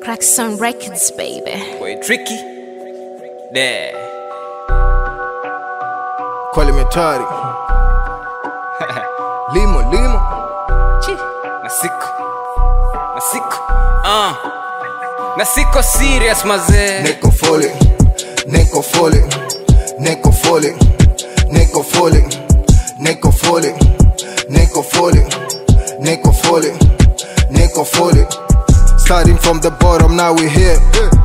Crackson Records, baby. Boy, tricky. There. Kweli metari limo limo Nasiko. Nasiko. Uh. Nasiko serious mazee. niko falling niko falling niko falling niko falling niko falling niko falling niko falling niko falling starting from the bottom now we here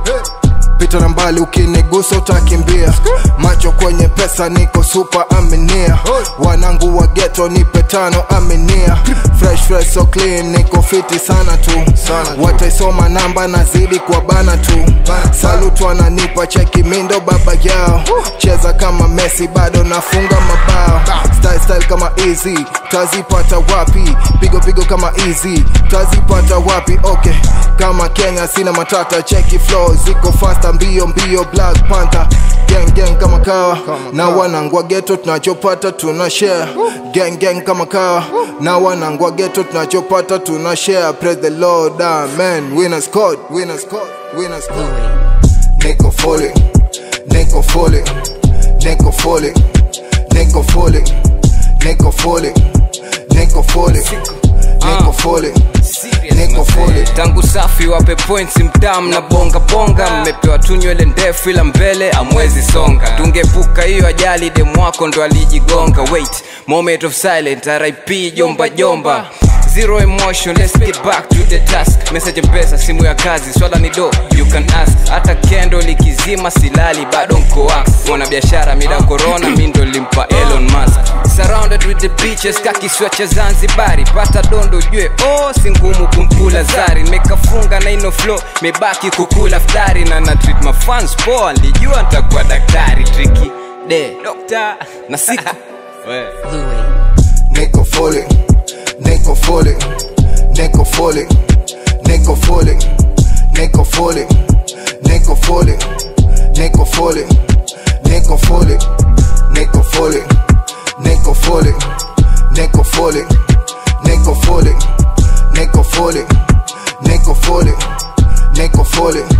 pita na mbali ukinigusa utakimbia macho kwenye pesa niko super aminia wanangu wa geto nipe tano aminia fresh fresh so clean niko fiti sana tu wataisoma namba nazidi kwa bana tu salut wananipa cheki mindo baba yao cheza kama messi bado nafunga mabao style style kama easy tazipata wapi pigo pigo kama easy tazipata wapi okay kama kenya sina matata cheki flow ziko fasta mbio mbio black panther gang gang kama kawa na wanangwa geto tunachopata tuna share gang gang kama kawa na wanangwa geto tunachopata tuna share praise the lord amen winners code winners code winners code niko falling niko falling niko falling niko falling niko falling niko falling niko falling Serious niko mazee. falling tangu safi wape points mtam na bonga bonga mmepewa tu nywele ndefu ila mbele amwezi songa tungepuka hiyo ajali demwako ndo alijigonga wait moment of silent rip jomba jomba zero emotion let's get back to the task message mpesa simu ya kazi swala ni do you can ask hata kendo likizima silali bado mko wax mwana biashara mida corona mi ndo limpa elon musk surrounded with the beaches kakiswa cha zanzibari pata dondo jue oh si ngumu kumkula zari nimekafunga na ino flow mebaki kukula ftari na na treat my fans poa nilijua nitakuwa daktari triki de dokta na siku We. Niko falling, Niko falling, Niko falling, Niko falling, Niko falling, Niko falling, Niko falling, Niko falling, Niko falling, Niko falling, Niko falling, Niko falling, Niko falling, Niko falling, Niko falling,